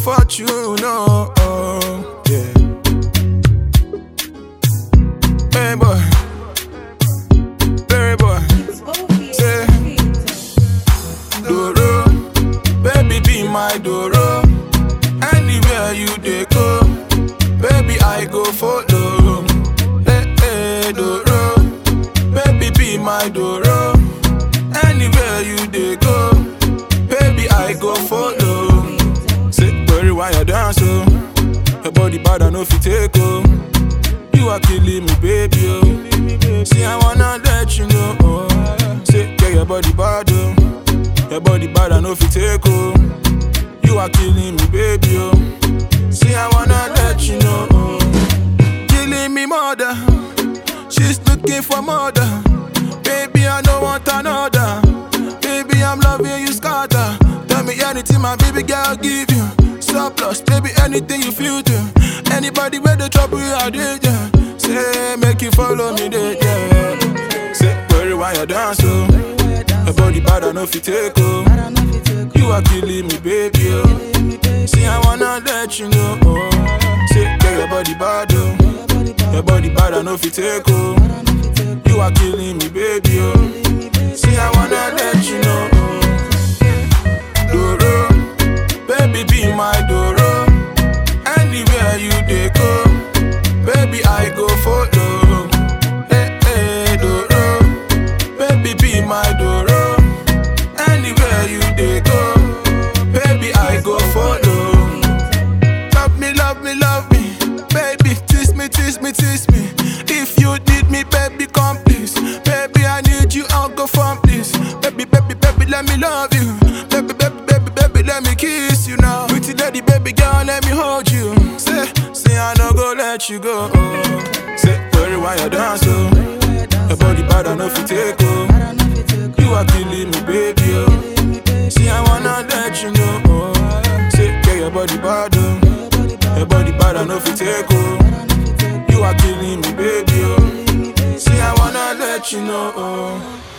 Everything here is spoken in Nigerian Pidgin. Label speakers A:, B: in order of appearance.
A: fortune, oh, oh yeah. Hey boy, Larry boy, say Doro, baby be my Doro. Anywhere you dey go, baby I go follow. Hey hey Doro, baby be my Doro. Anywhere you dey go, baby I go follow. Say worry why you dance oh, your body bad I no fit take oh. You are killing me, baby. Oh. See, I wanna let you know. Oh. Say, yeah, your body bad. Oh. Your body bad, I know if you take. Oh. You are killing me, baby. Oh. See, I wanna let you know. Oh. Killing me, mother. She's looking for mother. Baby, I don't want another. Baby, I'm loving you, scatter. Tell me anything, my baby girl give you. Surplus, baby, anything you feel to. Anybody where the trouble you are, there, yeah. Say, make you follow me, there, yeah. Say, worry why you dance, oh. Your body bad, I know if you take, oh. You are killing me, baby, oh. See, I wanna let you know, oh. Say, yeah, your body bad, oh. Your body bad, I know if you take, oh. You are killing me, baby, oh. See, I wanna let you know, oh. Doro, baby, be my Doro. Anywhere you dey go, baby, I go follow. Hey, hey, Doro, baby, be my Doro. Anywhere you dey go, baby, I go follow. Love me, love me, love me, baby, tease me, tease me, tease me. If you need me, baby, come please. Baby, I need you, I'll go from this. Baby, baby, baby, let me love you. Baby, baby, baby, baby, let me kiss you now. Pretty lady, baby girl, let me hold you. Say, say I no go let you go. Oh. Say, worry why you dance, oh. Your body bad, I know if you take, oh. You are killing me, baby, oh. See, I wanna let you know, oh. Say, yeah, your body bad, oh. Your body bad, I know if you take, oh. You are killing me, baby, oh. See, I wanna let you know, oh.